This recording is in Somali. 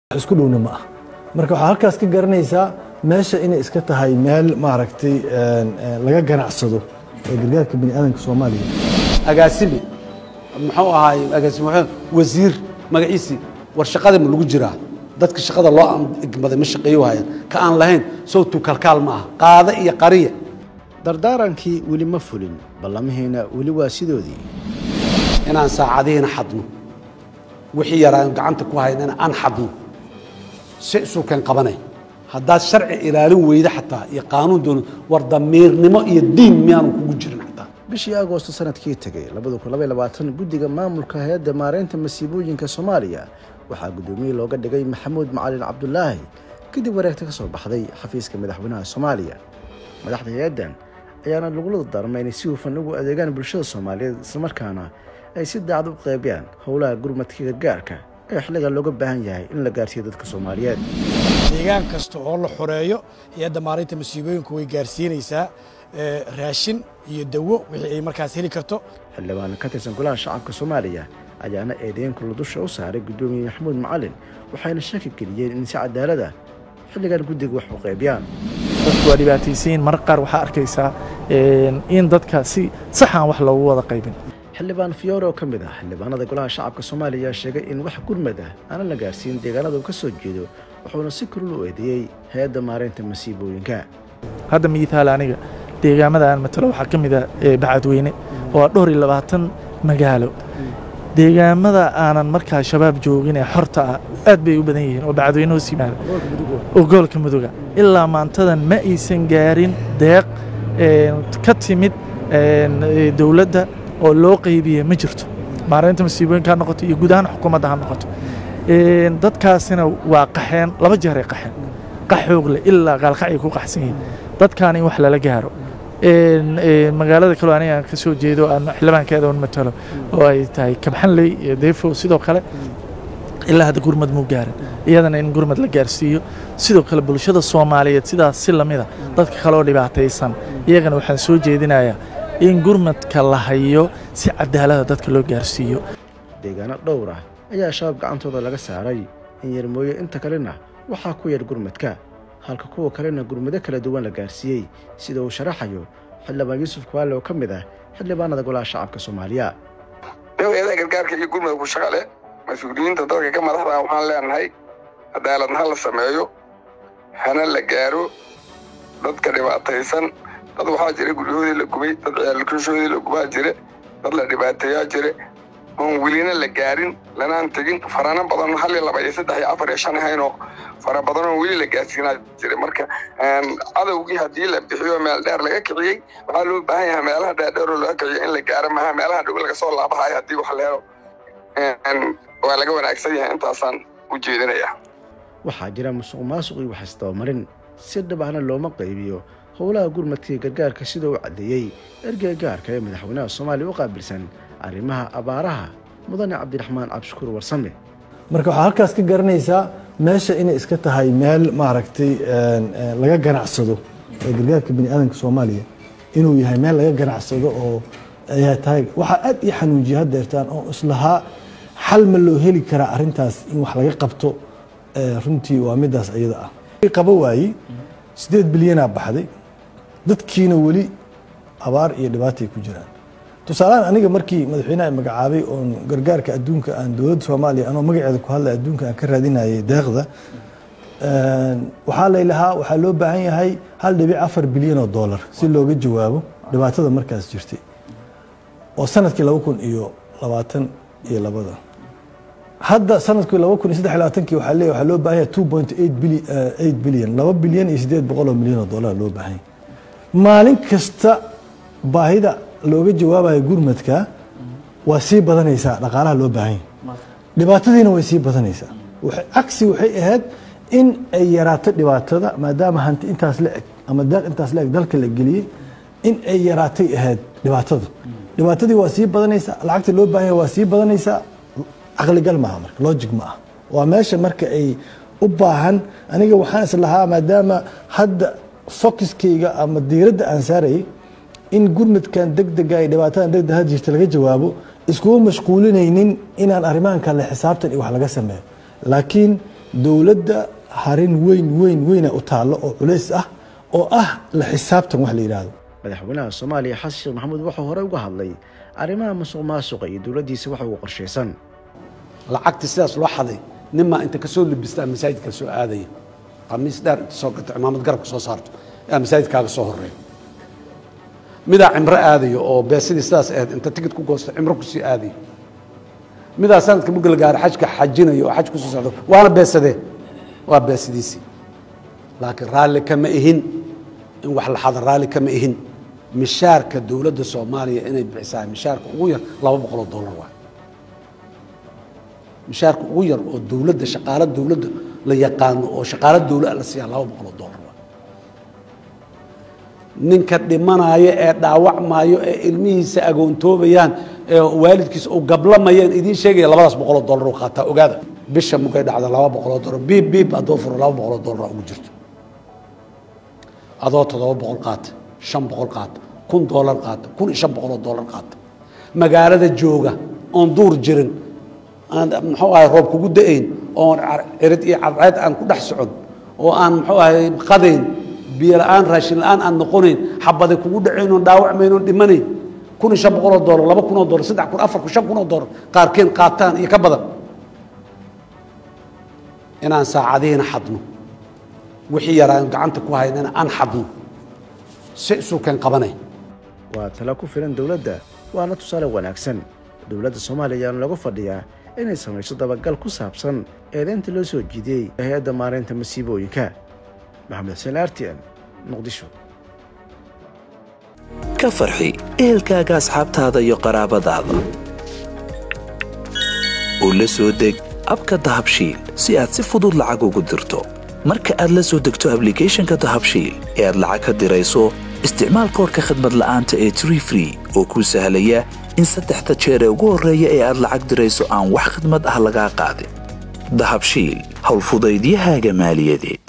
isku dhowna ma ah marka waxaa halkaas ka garanaysaa meesha inay iska tahay meel maaragtay laga ganacsado ee gargaarka bani aadamka soomaaliya agaasime muxuu ahaay agaasime wasiir magaciisii war shaqada ma lagu jiraa dadka shaqada loo igmaday ma shaqeeyo hayaan ka aan lahayn sowtu kalkaal ma aha qaada iyo qariya dardaarankii weli ma fulin ballamihiina weli waa sidoodii inaan saacadihiina xadno wixii yaraan gacanta ku haynana aan xadno si isuukan qabanay haddaad sharci ilaalin weyda xataa iyo qaanuun doon war damiirnimo iyo diin miyaanu kugu jirin xataa bishii agoosto sanadkii tegay guddiga maamulka hay-adda maaraynta masiibooyinka soomaaliya waxaa guddoomiye looga dhigay maxamuud macalin cabdulaahi kadib wareegta ka soo baxday xafiiska madaxweynaha soomaaliya madaxda hay-addan ayaana lagula dardaarmay inay si hufan ugu adeegaan bulshada soomaaliyeed islamarkaana ay si daacad u qeybiyaan howlaha gurmadka gargaarka ee xilliga looga baahan yahay in la gaarsiiyo dadka soomaaliyeed deegaan kasta oo la xoreeyo hay-adda maalinta masiibooyinku way gaarsiinaysaa raashin iyo dawo wixii ay markaas heli karto xildhibaan ka tirsan golaha shacabka soomaaliya ayaana eedeynkulla dusha u saaray guddoomiye maxamuud macalin waxayna shaki geliyeen in si cadaalad ah xilligan guddiga wax u qaybiyaan dadku waa dhibaataysiin mararka qaar waxaa arkaysaa in dadka si saxaan wax loogu wada qaybin xildhibaan fiyoore oo ka mid ah xildhibaanada golaha shacabka soomaaliya sheegay in wax gurmad ah aanan la gaarsiin deegaanada uu ka soo jeedo wuxuuna si kulul u eedeeyey hay-adda maaraynta masiibooyinka hadda miitaal aniga deegaamada aan matalo waxaa ka mid ah bacadweyne oo ah dhowr iyo labaatan magaalo deegaamada aanan markaa shabaab joogin ee xorta ah aad bay u badan yihiin oo bacadweyne hoos yimaada oo gobolka mudoga ilaa maantadan ma aysan gaarin deeq ka timid dowladda oo loo qaybiye ma jirto maaraynta masiibooyinka ha noqoto iyo guud ahaan xukuumadda ha noqoto dadkaasina waa qaxeen laba jeeray qaxeen qax xoogle ilaa qaalqacay ku qaxsan yihiin dadkaan in wax lala gaaro magaalada kaloo aniga aan ka soo jeedo aan xildhibaankeeda un matalo oo ay tahay kabxanley iyo deefo sidoo kale ilaa hadda gurmad muu gaarin iyadana in gurmad la gaarsiiyo sidoo kale bulshada soomaaliyeed sidaas si lamida dadka kale oo dhibaataysan iyagana waxaan soo jeedinayaa in gurmadka la hayo si cadaalada dadka loo gaarsiiyo deegaano dhowr ah ayaa shabaab gacantooda laga saaray in yarmooyo inta kalena waxaa ku yar gurmadka halka kuwa kalena gurmado kala duwan la gaarsiiyey sida uu sharaxayo xildhibaan yuusuf kuwaale oo ka mid ah xildhibaanada golaha shacabka soomaaliya hay-adaha gargaarka iyo gurmadku shaqale mas-uuliyiinta dadka ka madaxda waxaan leenahay cadaaladna ha la sameeyo hana la gaaro dadka dhibaataysan dad waxaa jira guryahoodii la gubay dad ciyaalkushoodii la gubaa jire dad la dhibaateeyaa jire oon welina la gaarin lanaan tegin farano badan hal iyo laba iyo saddex iyo afar iyo shan ahaynoo fara badan oo weli la gaarsiinaa jira marka cadowgii haddii la bixiyo meel dheer laga kiciyey waxaa loo baahan yahay meelaha dheerdheeroo laga kiciyo in la gaaro maha meelaha dhow laga soo laabahayo haddii wax leelo waa laga wanaagsan yahay intaasaan u jeedinaya waxaa jira musuq maasuq iyo wax isdabamarin si dhab ahna looma qaybiyo howlaha gurmadkii gargaarka sida uu caddeeyey ergey gaarka ee madaxweynaha soomaaliya u qaabilsan arrimaha abaaraha mudane cabdiraxmaan cabshukuur warsame marka waxaa halkaas ka garanaysaa meesha inay iska tahay meel maaragtay laga ganacsado ee gargaarka bani aadamka soomaaliya inuu yahay meel laga ganacsado oo ayaa tahay waxaa aad ii xanuujiya haddeertaan oo islahaa xal ma loo heli karaa arrintaas in wax laga qabto runtii waa midaas iyada ah qaba waayey siddeed bilyanaa baxday dadkiina weli abaar iyo dhibaatay ku jiraan tusaalahaan aniga markii madaxweyneha magacaabay oon gargaarka adduunka aan dowladda soomaaliya anoo magaceeda ku hadlay adduunka aan ka raadinayay deeqda waxaa laylahaa waxaa loo baahan yahay hal dhibic afar bilyan oo dollar si looga jawaabo dhibaatada markaas jirtay oo sanadkii laba kun iyo labaatan iyo labada hadda sanadkii laba kun iyo saddex labaatankii waxaa leeyahay waxaa loo baahan yahay two point eight billion eight billion laba bilyan iyo siddeed boqol oo milyan oo dollar loo baahan yahay maalin kasta baahida looga jawaabayo gurmadka waa sii badanaysaa dhaqaalaha loo baahan yahay dhibaatadiina way sii badanaysaa cagsi waxay ahayd in ay yaraato dhibaatada maadaama hanti intaas la eg ama deeq intaas la eg dalka la geliyey in ay yaraatay ahayd dhibaatada dhibaatadii waa sii badanaysaa lacagta loo baahan yahay waa sii badanaysaa caqligal maaha marka logic ma ah waa meesha marka ay u baahan aniga waxaan is lahaa maadaama hadda focuskayga ama diiradda aan saarayay in gurmadkan degdega iyo dhibaatadan degdeg had jirta laga jawaabo iskuma mashquulinaynin inaan arrimahan kale xisaabtan iyo wax laga sameeyo laakiin dowladda harin weyn weyn weyna u taallo oo culays ah oo ah la xisaabtan wax la yidhaahdo madaxweynaha soomaaliya xasan sheekh maxamuud wuxuu horey uga hadlay arrimaha musuq maasuqa iyo dowladdiisa waxa ugu qorshaysan lacagtii sidaas loo xaday ninmaa inta kasoo libistaa masaajidka soo aadaya qamiis dheer inta soo gato cimaamad garabka soo saarto yaa masaajidkaaga soo horeeya midaa cimro aadayo oo beesidii sidaas ahayd inta tigid ku goosto cimro kusii aadayo midaa sanadka mugga la gaaro xajka xajinayo oo xaj kusoo socdo waana beesadee waa beesidiisii laakiin raalli kama ihin in wax la xado raalli kama ihin mishaarka dowladda soomaaliya inay bixisaa mishaarka ugu yar laba boqol oo dollar waay mishaarka ugu yar oo dowladda shaqaalo dowladda la yaqaano oo shaqaalo dowla la siiyaa laba boqol oo dollar waay ninka dhimanaayo ee dhaawacmaayo ee ilmihiisa agoontoobayaan ee waalidkiisa uu gablamayaan idiin sheegaya labadaas boqoloo dollar uu qaataa ogaada bisha mugay dhacda laba boqoloo dollar biib biib haddoo furo laba boqoloo dollar ugu jirto adoo toddoba boqol qaata shan boqol qaata kun dollar qaata kun iyo shan boqoloo dollar qaata magaalada jooga oon duur jirin aan muxuu ahay roob kugu da-ayn oon cirid iyo cadceed aan ku dhex socon oo aan muxuu ahay qadayn biyo la-aan raashin la-aan aan noqonayn xabaday kugu dhacayn oon dhaawacmayn oon dhimanayn kun iyo shan boqoloo dollar laba kunoo dollar saddex kun afar kun shan kunoo dollar qaarkeen qaataan iyo ka badan inaan saacadihiina xadno wixii yaraan gacanta ku haynana aan xadno si isuukeen qabanay waa talo ku filan dowladda waana tusaale wanaagsan dowladda soomaaliya ayaana lagu fadhiyaa inay samayso dabagal ku saabsan eedaynta loo soo jiidiyey hay-adda maaraynta masiibooyinka maxamed xuseen r t n muqdisho ka farxi ehelkaaga asxaabtaada iyo qaraabadaada u la soo deg abka dahabshiil si aad si fudud lacag ugu dirto marka aad la soo degto ablicathonka dahabshiil ee aad lacag ka dirayso isticmaal koorka khadmad la'aanta ee tree free oo kuu sahlaya in saddexda jeer ee ugu horreeya ee aad lacag dirayso aan wax khidmad ah lagaa qaadin dahabshiil howlfudaydiyahaaga maaliyadeed